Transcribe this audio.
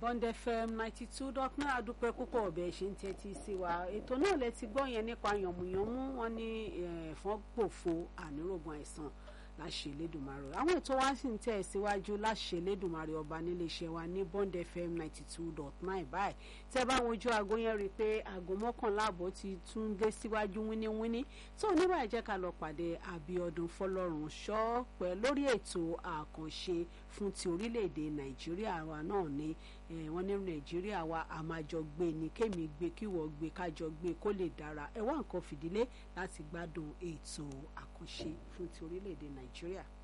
Bond FM ninety two dot nine adúpẹ́ púpọ̀ ọ̀bẹ ṣe ń tẹ́tí sí wa ètò náà lẹ ti gbọ́ yẹn nípa yànmùyánmú wọn ní ẹ̀fọn gbòfo ànírògùn àìsàn láṣẹ Elédùmarè àwọn ètò wa sì ń tẹ̀ síwájú láṣẹ Elédùmarè ọba níléeṣẹ́ wa ní Bond FM ninety two dot nine báyìí tẹ́ bá wojú aago yẹn rí i pé aago mọ́kànlá àbọ̀ ti tún dé síwájú wíníwíní tó oníbà jẹ́ ká lọ pàdé Abíọ́dún Fọlọ́run ṣọ́ pẹ̀ lórí ètò àkànṣe fún ti orílẹ̀-èdè Nàìjíríà wa náà ní wọ́n ní Nàìjíríà wa a máa jọ gbé ni kémi gbé kíwọ́ gbé kájọ gbé kó lè dára ẹ wá nǹkan fìdílé láti gbádùn ètò àkànṣe fún ti orílẹ̀-èdè Nàìjíríà.